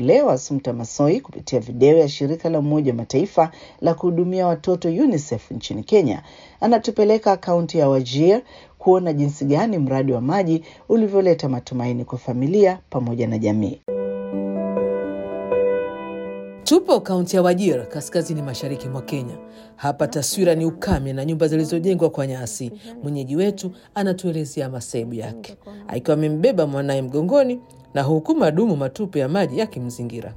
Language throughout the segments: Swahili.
leo Assumpta Massoi kupitia video ya shirika la Umoja wa Mataifa la kuhudumia watoto UNICEF nchini Kenya anatupeleka akaunti ya Wajir kuona jinsi gani mradi wa maji ulivyoleta matumaini kwa familia pamoja na jamii. Tupo kaunti ya Wajir, kaskazini mashariki mwa Kenya. Hapa taswira ni ukame na nyumba zilizojengwa kwa nyasi. Mwenyeji wetu anatuelezea masaibu yake, akiwa amembeba mwanaye mgongoni na huku madumu matupu ya maji yakimzingira.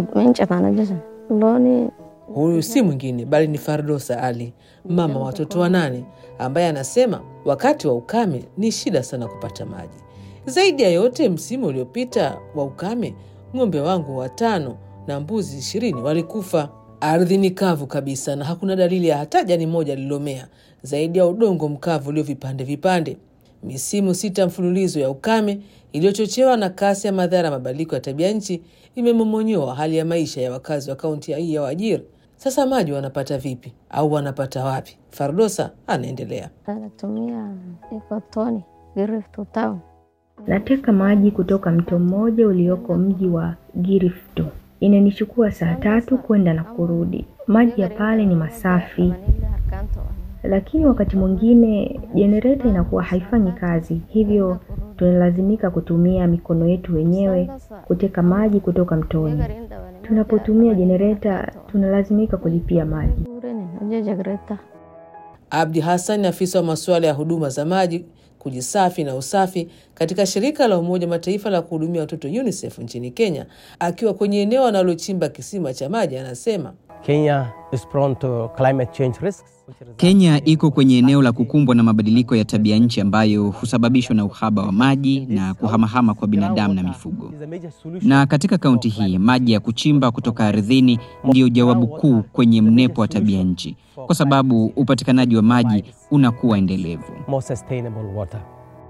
Huyu si mwingine bali ni Fardosa Ali, mama wa watoto wanane, ambaye anasema wakati wa ukame ni shida sana kupata maji. Zaidi ya yote, msimu uliopita wa ukame, ng'ombe wangu watano na mbuzi ishirini walikufa. Ardhi ni kavu kabisa na hakuna dalili ya hata jani moja lililomea zaidi ya udongo mkavu ulio vipande vipande. Misimu sita mfululizo ya ukame iliyochochewa na kasi ya madhara ya mabadiliko ya tabia nchi imemomonyoa hali ya maisha ya wakazi wa kaunti hii ya Wajir. Sasa maji wanapata vipi au wanapata wapi? Fardosa anaendelea. Natumia ikotoni Girift town. Nateka maji kutoka mto mmoja ulioko mji wa Girifto. Inanichukua saa tatu kwenda na kurudi. Maji ya pale ni masafi, lakini wakati mwingine jenereta inakuwa haifanyi kazi, hivyo tunalazimika kutumia mikono yetu wenyewe kuteka maji kutoka mtoni. Tunapotumia jenereta tunalazimika kulipia maji. Abdi Hassan ni afisa wa masuala ya huduma za maji, kujisafi na usafi katika shirika la Umoja wa Mataifa la kuhudumia watoto UNICEF nchini Kenya, akiwa kwenye eneo analochimba kisima cha maji, anasema Kenya is prone to climate change risks. Kenya iko kwenye eneo la kukumbwa na mabadiliko ya tabia nchi ambayo husababishwa na uhaba wa maji na kuhamahama kwa binadamu na mifugo. Na katika kaunti hii maji ya kuchimba kutoka ardhini ndiyo jawabu kuu kwenye mnepo wa tabia nchi, kwa sababu upatikanaji wa maji unakuwa endelevu. More sustainable water.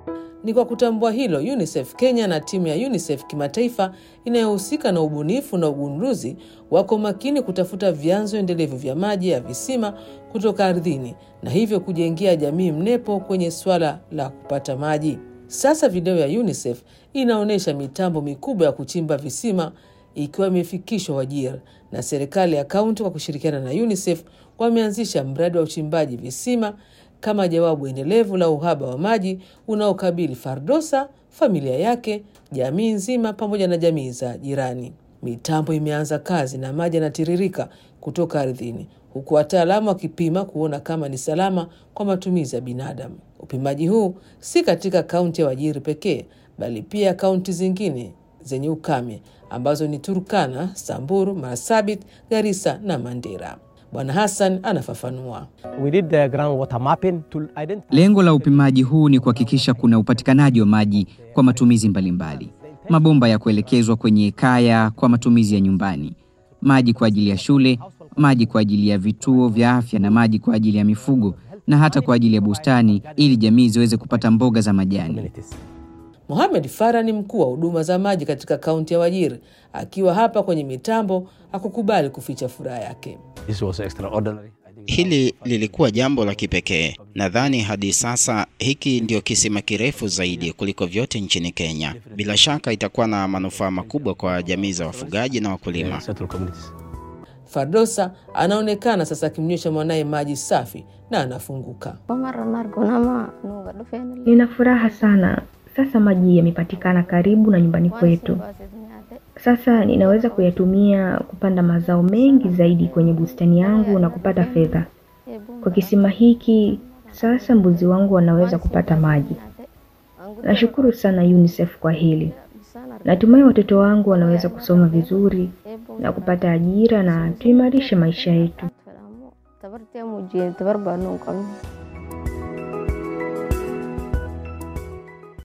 Ni kwa kutambua hilo, UNICEF Kenya na timu ya UNICEF kimataifa inayohusika na ubunifu na ugunduzi wako makini kutafuta vyanzo endelevu vya maji ya visima kutoka ardhini na hivyo kujengea jamii mnepo kwenye swala la kupata maji. Sasa video ya UNICEF inaonyesha mitambo mikubwa ya kuchimba visima ikiwa imefikishwa Wajir, na serikali ya kaunti kwa kushirikiana na UNICEF wameanzisha mradi wa uchimbaji visima kama jawabu endelevu la uhaba wa maji unaokabili Fardosa, familia yake, jamii nzima, pamoja na jamii za jirani. Mitambo imeanza kazi na maji yanatiririka kutoka ardhini, huku wataalamu wakipima kuona kama ni salama kwa matumizi ya binadamu. Upimaji huu si katika kaunti ya Wajiri pekee, bali pia kaunti zingine zenye ukame ambazo ni Turkana, Samburu, Marsabit, Garissa na Mandera. Bwana Hassan anafafanua. We did the groundwater mapping to identify Lengo la upimaji huu ni kuhakikisha kuna upatikanaji wa maji kwa matumizi mbalimbali, mabomba ya kuelekezwa kwenye kaya kwa matumizi ya nyumbani, maji kwa ajili ya shule, maji kwa ajili ya vituo vya afya na maji kwa ajili ya mifugo na hata kwa ajili ya bustani ili jamii ziweze kupata mboga za majani. communities. Mohamed Farah ni mkuu wa huduma za maji katika kaunti ya Wajir. Akiwa hapa kwenye mitambo, hakukubali kuficha furaha yake. This was extraordinary. I think Hili lilikuwa jambo la kipekee. Nadhani hadi sasa hiki ndio kisima kirefu zaidi kuliko vyote nchini Kenya. Bila shaka itakuwa na manufaa makubwa kwa jamii za wafugaji na wakulima. settled communities. Fardosa anaonekana sasa akimnywesha mwanaye maji safi na anafunguka. Nina furaha sana. Sasa maji yamepatikana karibu na nyumbani kwetu. Sasa ninaweza kuyatumia kupanda mazao mengi zaidi kwenye bustani yangu na kupata fedha. Kwa kisima hiki sasa mbuzi wangu wanaweza kupata maji. Nashukuru sana UNICEF kwa hili. Natumai watoto wangu wanaweza kusoma vizuri na kupata ajira na tuimarishe maisha yetu. tabartee muujiyeen tabar baanu qabna